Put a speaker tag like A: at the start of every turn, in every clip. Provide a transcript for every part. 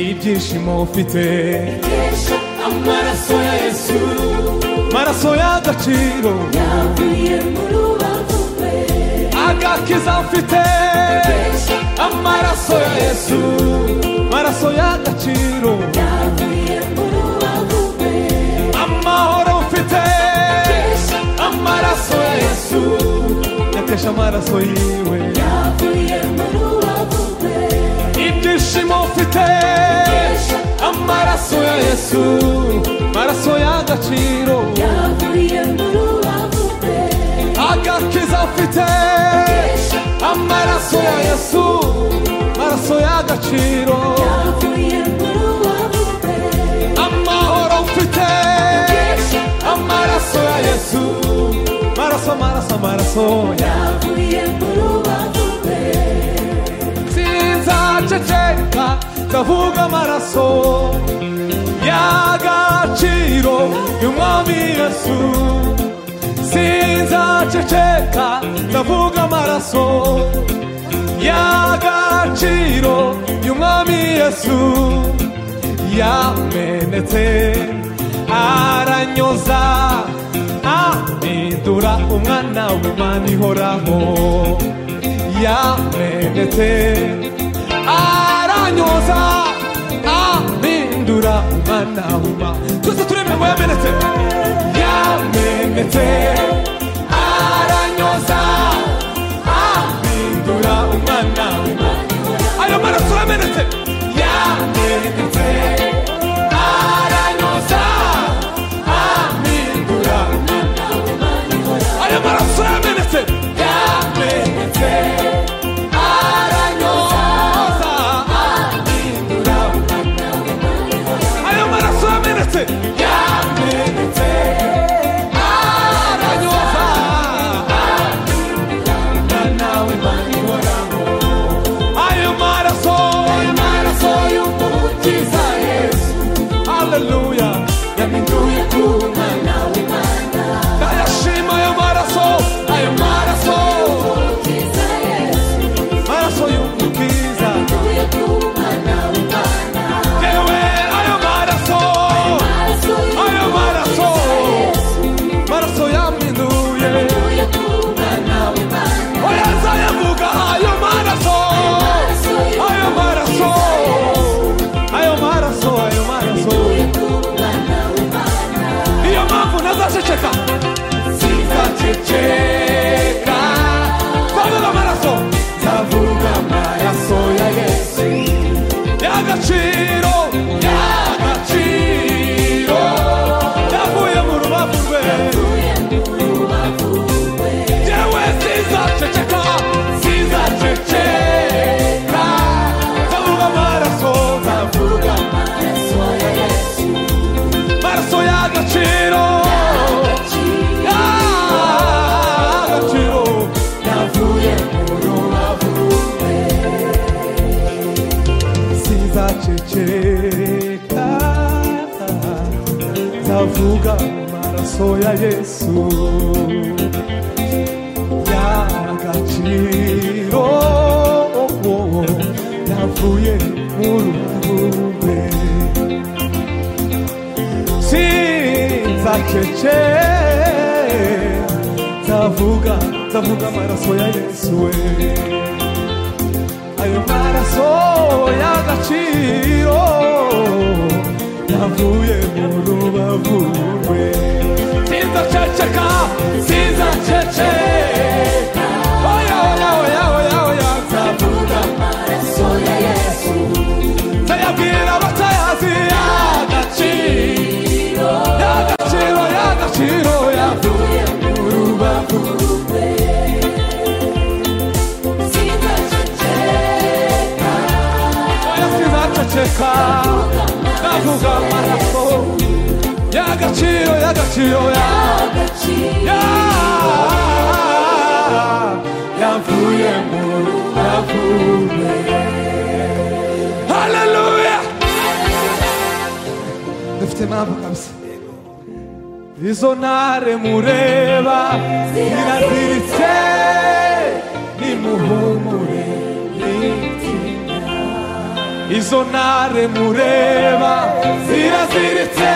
A: ibyishimo ufite
B: Kesha amaraso ya Yesu
A: maraso y'agaciro
B: yavuye mu rubavu rwe
A: agakiza mfite
B: Kesha
A: amaraso ya yesu maraso y'agaciro
B: yavuye mu rubavu rwe
A: amahoro mfite
B: Kesha
A: amaraso ya yesu yatesha amaraso yiwe
B: yavuye mu rubavu rwe
A: ibyishimo mfite
B: Kesha
A: amaraso ya yesu maraso y'agaciro
B: yavuye mu rubavu rwe
A: agakiza mfite
B: Kesha
A: amaraso ya yesu maraso y'agaciro
B: yavuye mu rubavu rwe
A: amahoro mfite
B: Kesha
A: amaraso ya yesu maraso maraso maraso ya
B: yavuye mu rubavu rwe
A: sinzaceceka ndavuga amaraso y'agaciro y'umwami yesu sinzaceceka ndavuga amaraso y'agaciro y'umwami yesu yamenetse aranyoza ahindura umwana w'imana ihoraho yamenetse aranyoza ahindura umwana w'imana twese turemera ngo yamenetse yamenetse aranyoza ahindura umwana w'imana ayo maraso yamenetse yamenetse aranyoza ahindura ayo maraso yamenetse yamenetse aranyoza ahindura ayo maraso yamenetse yamenetse aranyoza ahindura nawe manihoraho ayo maraso ayo maraso y'umukiza yesu haleluya yaminduye ku mwana w'imana ndayashima ayo maraso ayo maraso
B: Kiza Yesu
A: maraso y'umukiza
B: yavuye ku mwana w'imana
A: yewe ayo maraso
B: maraso
A: ayo maraso
B: y'Yesu
A: maraso yaminduye
B: yavuye ku mwana w'imana
A: oyaza yavuga ayo maraso
B: maraso
A: ayo maraso ayo maraso ayo maraso
B: yavuye ku mwana w'imana
A: niyo mpamvu ntazaceceka sinzaceceka twavuga amaraso nzavuga amaraso ya yesu y'agaciro y'agaciro yavuye mu rubavu rwe yewe sinzaceceka sinzaceceka nzavuga amaraso nzavuga amaraso y'agaciro y'agaciro sinzaceceka nzavuga amaraso ya yesu y'agaciro yavuye mu ruhumbe sinzaceceka nzavuga nzavuga amaraso ya yesu we ayo maraso y'agaciro yavuye mu rubavu rwe sinzaceceka sinzaceceka oya oya oya oya oya nzavuga nzayabwira abatayazi y'agaciro y'agaciro y'agaciro yavuye mu rubavu oya sinzaceceka ndavuga amaraso y'agaciro y'agaciro yavuye Ya- yavuye mu rubavuwe haleluya dufite impamvu kabisa izo ntare mureba ziraziritse nimuhumure nitinya izonare mureba ziraziritse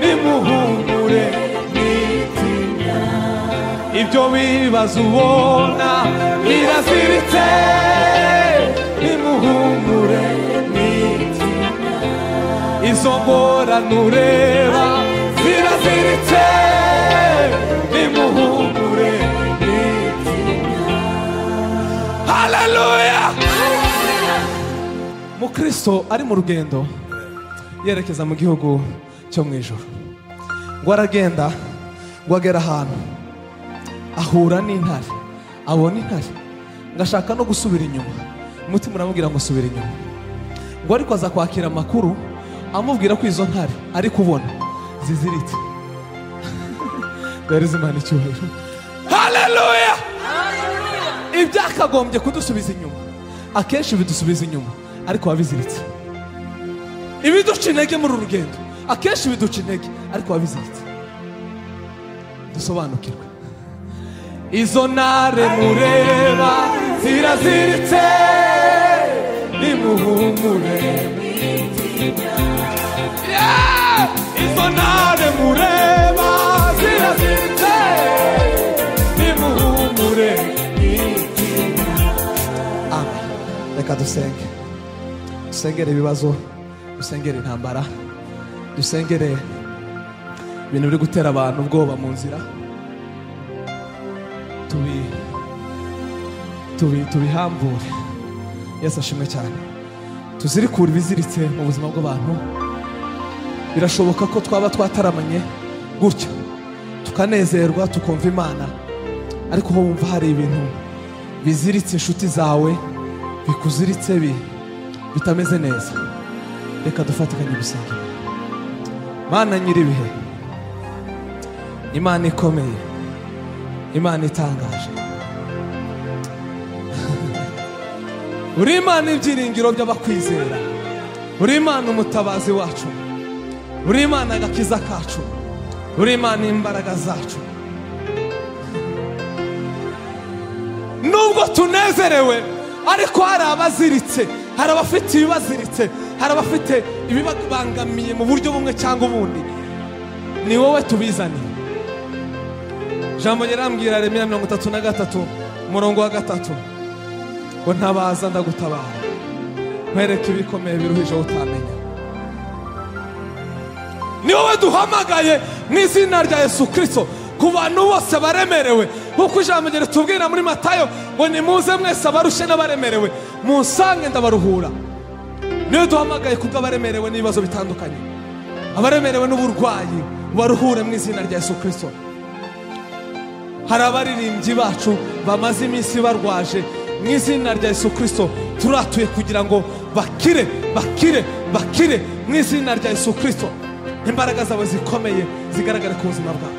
A: nimuhumure mwitinya ibyo bibazo ubona biraziritse nimuhumure mwitinya izo ngorane ureba ziraziritse nimuhumure mwitinya haleluya mukristo ari mu rugendo yerekeza mu gihugu cyo mu ijoro ngo aragenda ngo agera ahantu ahura n'intare abona intare ngo ashaka no gusubira inyuma umutima uramubwira ngo subira inyuma ngo ariko aza kwakira amakuru amubwira ko izo ntare ari kubona ziziritse dore zimana icyubahiro haleluya ibyakagombye kudusubiza inyuma akenshi bidusubiza inyuma ariko biba biziritse ibiduca intege muri uru rugendo akenshi biduca intege ariko biba biziritse dusobanukirwe izo ntare mureba ziraziritse nimuhumure Yeah! izo ntare mureba ziraziritse nimuhumure amen reka dusenge dusengere ibibazo dusengere intambara dusengere ibintu biri gutera abantu ubwoba mu nzira tubi tubi tubihambure yesu ashimwe cyane tuzirikure ibiziritse mu buzima bw'abantu birashoboka ko twaba twataramanye gutya tukanezerwa tukumva imana ariko ho wumva hari ibintu biziritse inshuti zawe bikuziritse bi- bitameze neza reka dufatikanye gusenga mana nyir'ibihe imana ikomeye imana itangaje uri imana ibyiringiro by'abakwizera uri imana umutabazi wacu uri imana agakiza kacu uri imana imbaraga zacu nubwo tunezerewe ariko hari abaziritse hari abafite ibibaziritse hari abafite ibibabangamiye mu buryo bumwe cyangwa ubundi ni wowe tubizaniye ijambo ryarambwira remera mirongo itatu na gatatu umurongo wa gatatu ngo ntabaza ndagutabara nkwereke ibikomeye biruhije wowe utamenya ni wowe duhamagaye mu izina rya yesu kirisito ku bantu bose baremerewe nk'uko ijambo rye ritubwira muri matayo ngo nimuze mwese abarushye n'abaremerewe musange ndabaruhura niyo duhamagaye kubwo abaremerewe n'ibibazo bitandukanye abaremerewe n'uburwayi baruhure mu izina rya yesu kirisito hari abaririmbyi bacu bamaze iminsi barwaje mu izina rya yesu kirisito turatuye kugira ngo bakire bakire bakire mu izina rya yesu kirisito imbaraga zawe zikomeye zigaragare ku buzima bwabo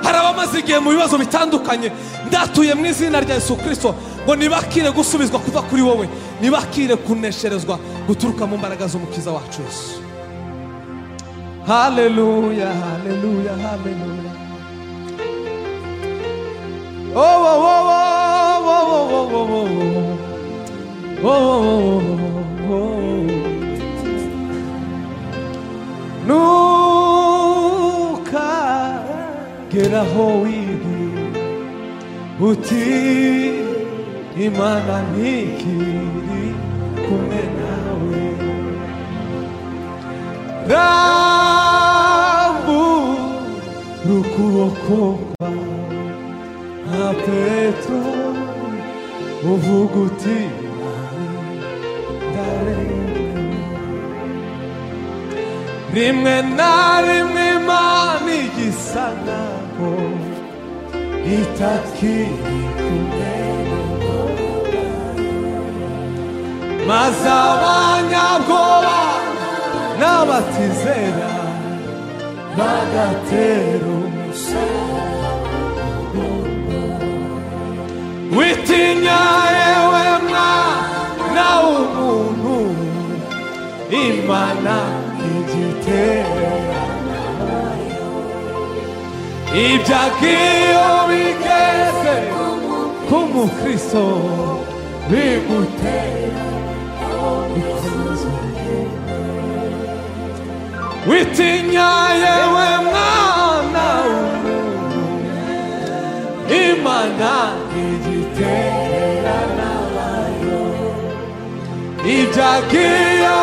A: hari abamaze igihe mu bibazo bitandukanye ndatuye mu izina rya yesu kirisito ngo ntibakire gusubizwa kuva kuri wowe ntibakire kunesherezwa guturuka mu mbaraga z'umukiza wacu yesu haleluya haleluya haleluya Oh, oh, oh, oh, oh, oh, oh, oh, oh. Oh, oh, oh, oh, oh. ntukageraho wigi uti imana ntikiri kumwe nawe rambura ukuboko kwawe nka petero uvuga uti ndarenga rimwe na rimwe imana igisa nkaho itakiri kumwe maze abanyabwoba n'abatizera bagatera umusoro witinya yewe mwana w'umuntu imana igiterana ibyo agiye bigeze k'umukristo
B: bigutera aho bifuza
A: witinya yewe mwana w'umuntu imana igiterana nayo ibyagiye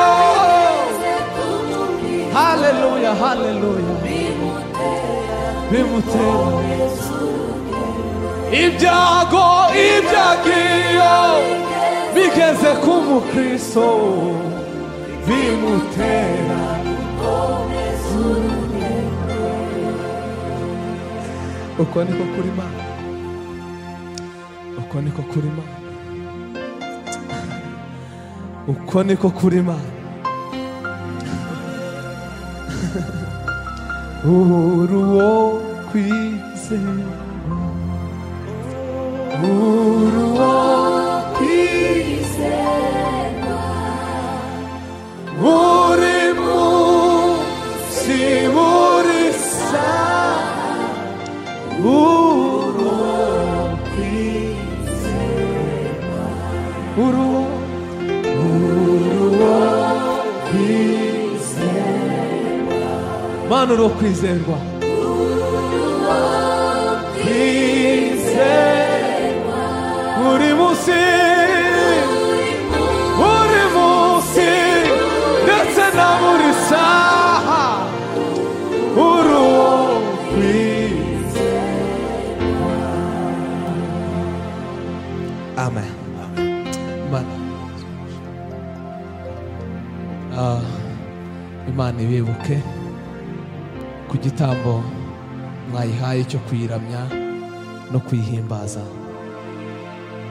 B: kumubwira
A: haleluya haleluya bimutera ibyago ibyagiye bigeze ku mukristo bimutera uko niko kuri mana uko niko kuri mana uko niko kuri mana uruwo kwizera uruwo
B: kwizerwa
A: uri munsi uri saa uruwo kwizerwa uruwo uruwo kwizerwa mana uruwo kwizerwa kwizerwa uri munsi buri munsi ndetse na buri saha uruwo kwizerwa amen imana Ah, imana ibibuke ku gitambo mwayihaye cyo kuyiramya no kuyihimbaza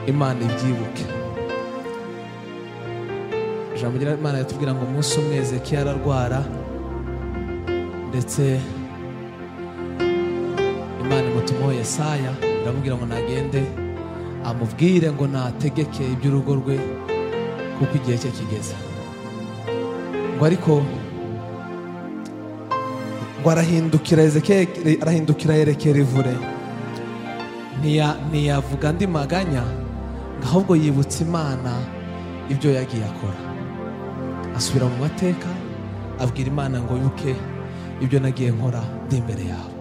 A: imana ibyibuke ijambo ry'imana ritubwira ngo umunsi umwe ezekiya ararwara ndetse imana imutumaho yesaya iramubwira ngo nagende amubwire ngo nategeke iby'urugo rwe kuko igihe cye kigeze ngo ariko ngo arahindukira ezekiya arahindukira yerekera ivure ntiya- ntiyavuga andi maganya ngo ahubwo yibutsa imana ibyo yagiye akora asubira mu mateka abwira imana ngo wibuke ibyo nagiye nkora ndi imbere yawe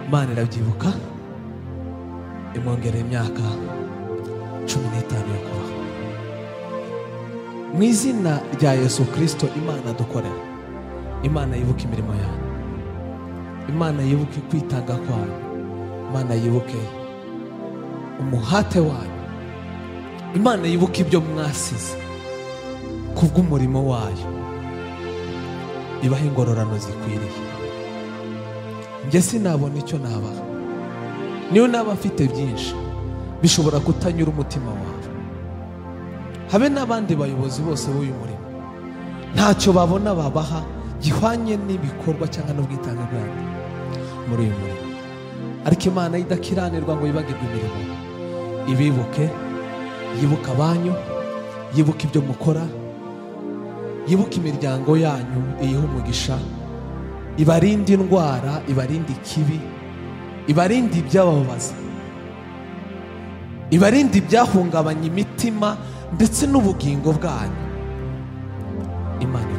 A: imana irabyibuka imwongerera imyaka cumi n'itanu yo kubaho mu izina rya yesu kirisito imana dukorera imana yibuka imirimo yawe imana yibuke kwitanga kwawe imana yibuke umuhate wawe imana yibuke ibyo mwasize kubw'umurimo wayo ibaha ingororano zikwiriye njye sinabona icyo nabaha niyo naba afite byinshi bishobora kutanyura umutima wawe habe n'abandi bayobozi bose b'uyu murimo ntacyo babona babaha gihwanye n'ibikorwa cyangwa n'ubwitange bwabo muri uyu murimo ariko imana idakiranirwa ngo yibagirwe imirimo ibibuke yibuka abanyu yibuka ibyo mukora yibuke imiryango yanyu iyihe umugisha ibarinde indwara ibarinde ikibi ibarinde ibyababaza ibarinde ibyahungabanya imitima ndetse n'ubugingo bwanyu imana